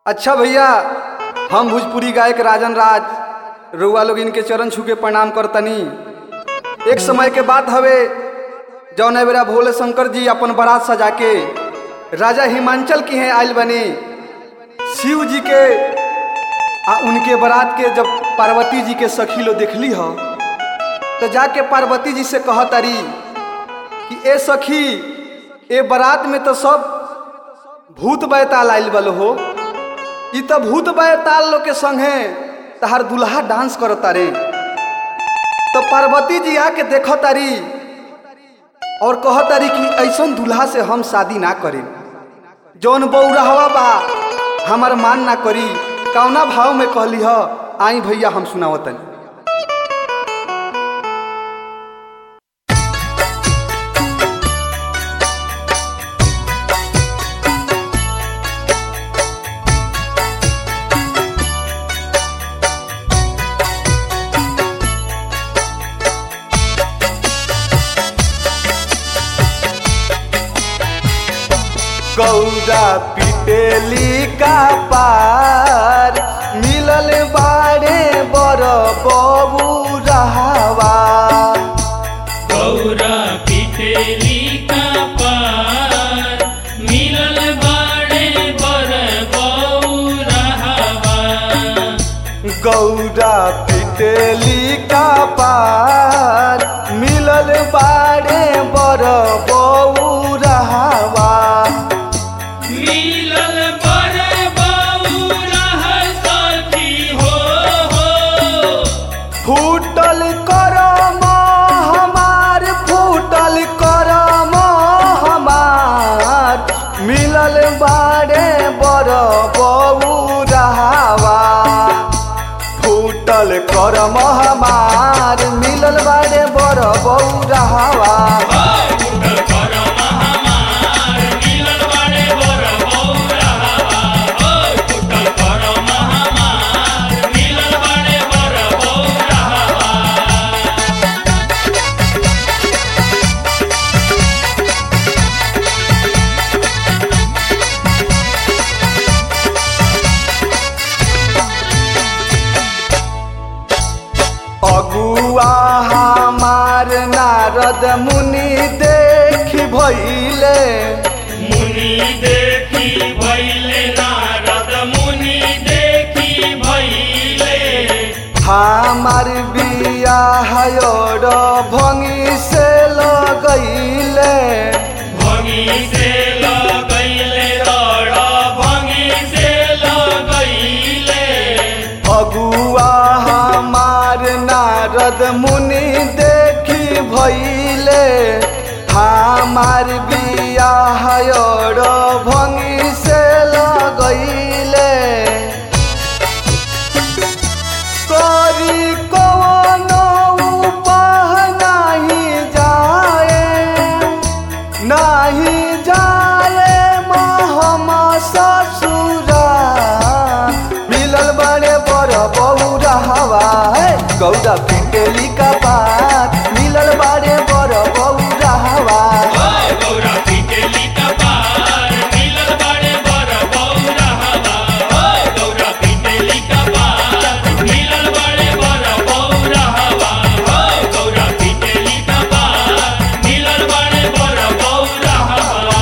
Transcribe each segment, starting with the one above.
अच्छा भैया हम भोजपुरी गायक राजन राज रउआ लोग इनके चरण छू के प्रणाम करतनी एक समय के बात हवे जौन बेरा भोले शंकर जी अपन बारात सजा के राजा हिमांचल की हैं आयल बने शिव जी के आ उनके बारात के जब पार्वती जी के सखी लो देखली ह तो जाके पार्वती जी से कह तारी कि ए सखी ए बारात में तो सब भूत बैताल आयल बल हो ई तो भूत बैताल लोग के संगे तहार दुल्हा डांस करता रे तो पार्वती जी आके देख तारी और कह तारी कि ऐसन दुल्हा से हम शादी ना करें जौन बौरहवा बा हमार मान ना करी कौना भाव में कहली ह आई भैया हम सुनावतनी गौरा पिटेली का पार मिलल बाड़े बर बबू रहवा गौरा पिटेली का पार मिलल बाड़े बर बौरहवा गौरा पिटेली का पार मिलल बाड़े बर बबू रहवा मिलल बर बौरह सखी हो हो फूटल करम हमार फूटल करम हमार मिलल बाड़े बर बबू रहवा फूटल करम हमार मिलल बाड़े बर बबू रहवा फूटल करम हमार मिलल बाड़े बर बौरहवा फूटल करम हमार मिलल बाड़े बर बौरहवा अगुआ हमार नारद मुनि देख भइले मुनि देखी भैले नारद मुनि देखी भैले हमार बिया हयोर भंगी से लगैले भंगी से लगैले रड़ भंगी से लगैले अगुआ हमार नारद मुनि देखी भइले हमार बिया हयोर भंगी से लगैले करी कवनो उपाय नाही जाए नाही जाए हम ससुरा मिलल बड़े बड़ बौरा हवा गौरा पिटेली का बात मिलल बड़े बड़ बौरा हवा गौरा पिटेली का पार मिलल बाड़े बर बौरहवा गौरा पिटेली का पार मिलल बाड़े बर बौरहवा गौरा पिटेली का पार मिलल बाड़े बर बौरहवा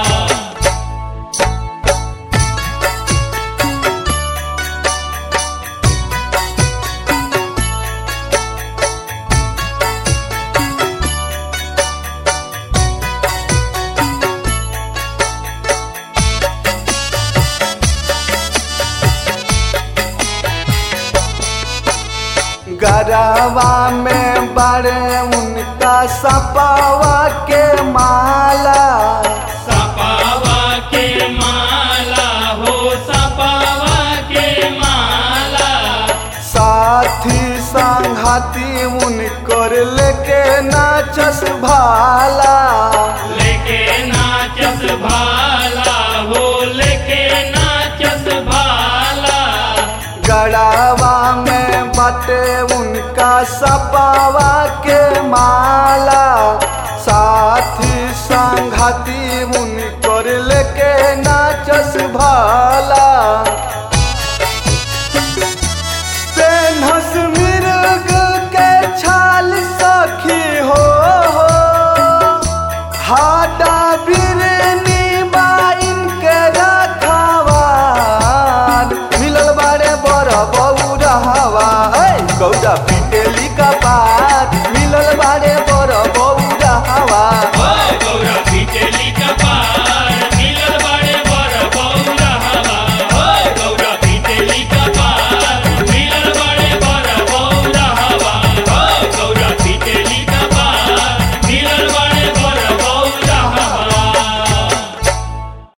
गरवा में बड़े उनका सपावा के माला सपावा के माला हो सपावा के माला साथी संघाती उनकर लेके नाचस भाला लेके नाचस भाला हो लेके नाचस भाला गड़ावा में बटे उनका सपावा के माला साथी संघाती उनकर लेके नाचस भाला कपार मिलल बार